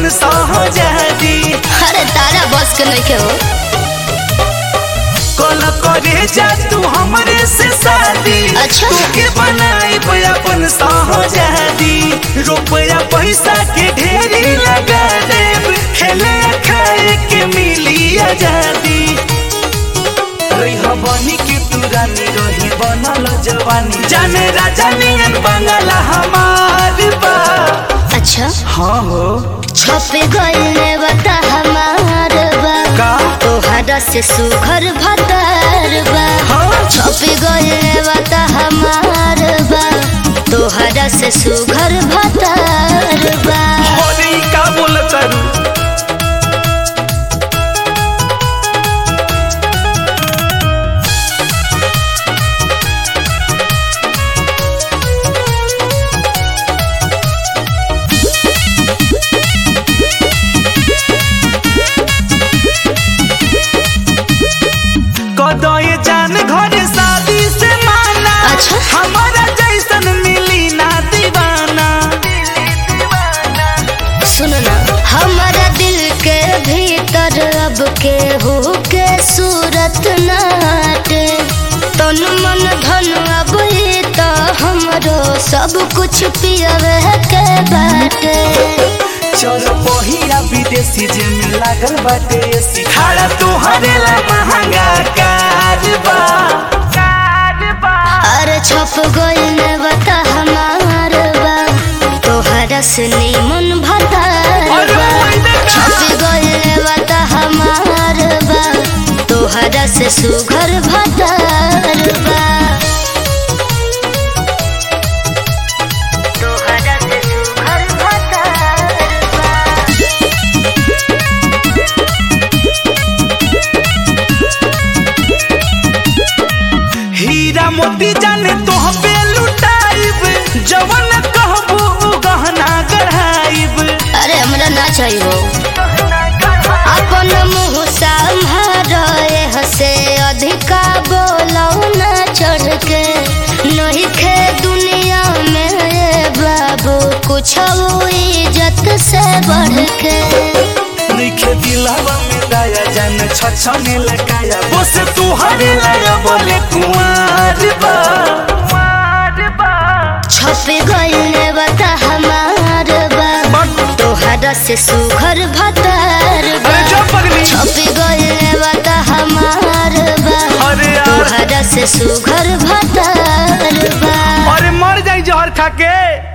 अपन सहजादी अरे तारा बस के नहीं के हो कल करे जा तू हमरे से शादी अच्छा। तोके बनाई अपन सहजादी रुपया पैसा के ढेरी लगा देब खेले खाए के मिली आजादी रही बनी के तू रानी रही बनल जवानी जाने राजा नियन बंगला हमार बा अच्छा हाँ हो छप गइल बता हमार बा का तोहरा से सुघर भतार बा हाँ छप गइल बता हमार बा तोहरा से सुघर भतार बा अरे ई का बोलत तारू कदये जान घर शादी से माना अच्छा। हमारा जैसन मिली ना दीवाना सुनो ना हमारा दिल के भीतर अब के हो के सूरत नाटे तन मन धन अब ये तो हमरो सब कुछ पियवे के बाटे चल पहिया विदेशी जे में लागल बाटे एसी खाड़ा तोहरे ला महंगा कारबा कारबा अरे छप गइल बता हमार बा तोहरा से मन भतार अरे बा ओइ देखा। छप गइल बता हमार बा तोहरा से सुघर भतार बा तोहरा से सुघर भतार बा हीरा मोती जाने तोह पे लुटाइब जवन कहबू उ गहना गढ़ाइब अरे हमरा ना चाहिए अपन मुँह संभारे हसे अधिका बोलो ना चढ़ के नहीं खे दुनिया में ये बाबू कुछ इज्जत से बढ़ के नइखे दिलावा में दाया जान छछने लगाया बस तुहरे लगा बोले कुंवार बा कुंवार बा छप गइल बता हमार बा तोहरा से सुघर भतार बा अरे जो पगली छप गइल बता हमार बा अरे यार तोहरा से सुघर भतार बा अरे मर जाई जहर खा के